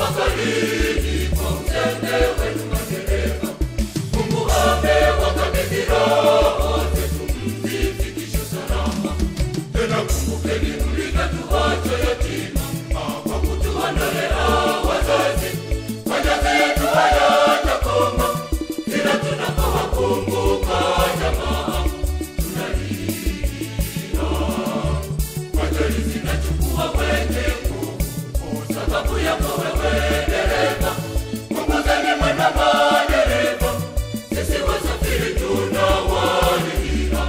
baharini kwa uzembe wenu madereva. Mungu amewakabidhi roho zetu mzifikishe salama. Tena kumbukeni mlikatuacha yatima kwa kutuondolea wazazi. Majonzi yetu hayatakoma kila tunapowakumbuka jamaa tunalia. Ajali zinachukua wenye nguvu kwa sababu yako wewe dereva. Punguzeni mwendo madereva, sisi wasafiri tunawalia.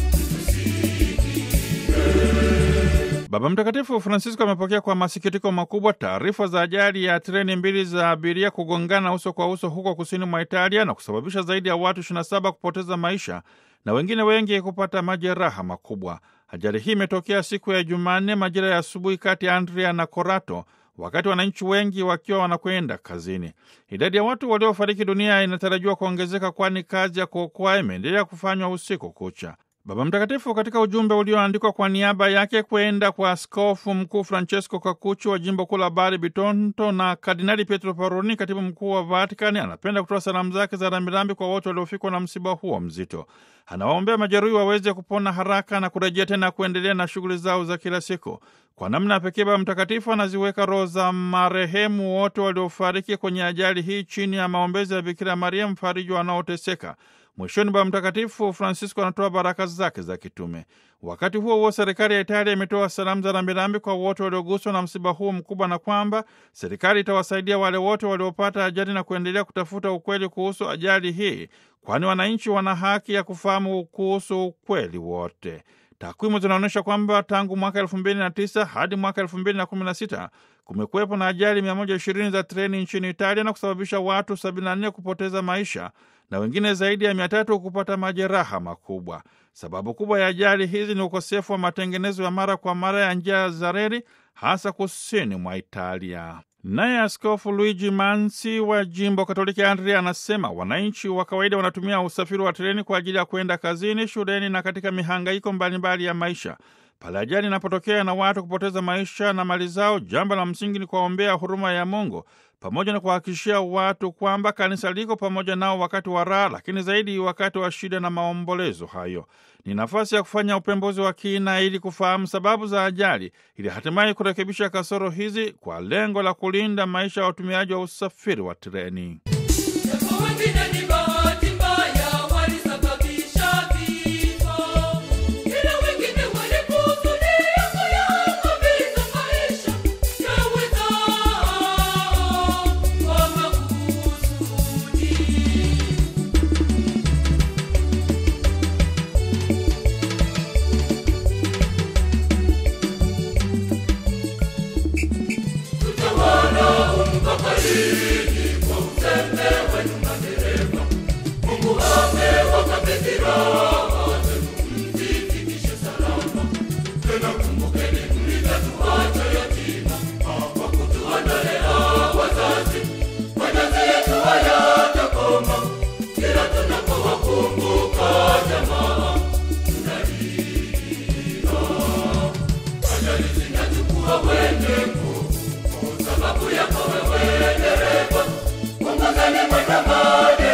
Baba Mtakatifu Francisco amepokea kwa masikitiko makubwa taarifa za ajali ya treni mbili za abiria kugongana uso kwa uso huko kusini mwa Italia na kusababisha zaidi ya watu 27 kupoteza maisha na wengine wengi kupata majeraha makubwa. Ajali hii imetokea siku ya Jumanne majira ya asubuhi kati ya Andria na Corato, wakati wananchi wengi wakiwa wanakwenda kazini. Idadi ya watu waliofariki dunia inatarajiwa kuongezeka, kwani kazi ya kuokoa imeendelea kufanywa usiku kucha. Baba Mtakatifu katika ujumbe ulioandikwa kwa niaba yake kwenda kwa Askofu Mkuu Francesco Kakuchi wa jimbo kuu la Bari Bitonto na Kardinali Pietro Parolin, katibu mkuu wa Vatikani, anapenda kutoa salamu zake za rambirambi kwa wote waliofikwa na msiba huo mzito. Anawaombea majeruhi waweze kupona haraka na kurejea tena kuendelea na shughuli zao za kila siku. Kwa namna pekee, Baba Mtakatifu anaziweka roho za marehemu wote waliofariki kwenye ajali hii chini ya maombezi ya Bikira Maria, mfariji wanaoteseka. Mwishoni, Baba Mtakatifu Francisco anatoa baraka zake za kitume. Wakati huo huo, serikali ya Italia imetoa salamu za rambirambi kwa wote walioguswa na msiba huo mkubwa, na kwamba serikali itawasaidia wale wote waliopata ajali na kuendelea kutafuta ukweli kuhusu ajali hii, kwani wananchi wana haki ya kufahamu kuhusu ukweli wote. Takwimu zinaonyesha kwamba tangu mwaka elfu mbili na tisa hadi mwaka elfu mbili na kumi na sita kumekuwepo na ajali 120 za treni nchini Italia na kusababisha watu 74 kupoteza maisha na wengine zaidi ya mia tatu kupata majeraha makubwa. Sababu kubwa ya ajali hizi ni ukosefu wa matengenezo ya mara kwa mara ya njia za reli hasa kusini mwa Italia. Naye Askofu Luigi Mansi wa jimbo Katoliki Andria anasema wananchi wa kawaida wanatumia usafiri wa treni kwa ajili ya kwenda kazini, shuleni na katika mihangaiko mbalimbali ya maisha. Pale ajali inapotokea na watu kupoteza maisha na mali zao, jambo la msingi ni kuwaombea huruma ya Mungu pamoja na kuhakikishia watu kwamba kanisa liko pamoja nao wakati wa raha, lakini zaidi wakati wa shida na maombolezo hayo. Ni nafasi ya kufanya upembuzi wa kina ili kufahamu sababu za ajali, ili hatimaye kurekebisha kasoro hizi kwa lengo la kulinda maisha ya watumiaji wa usafiri wa treni. Japo wengine ni bahati mbaya walisababisha vifo, ila wengine walikusudia kuyaangamiza maisha ya wenzao kwa makusudi. Tutawana umbabarini kwa uzembe wenu madereva. Mungu amewakabidhi roho zenu mzifikishe salama. Tena kumbukeni mlitatuacha yatima kwa kutuondolea wazazi. Majonzi yetu hayatakoma kila tunapowakumbuka jamaa tunalia. Ajali zinachukua wenye nguvu kwa sababu yako wewe dereva. Punguzeni mwendo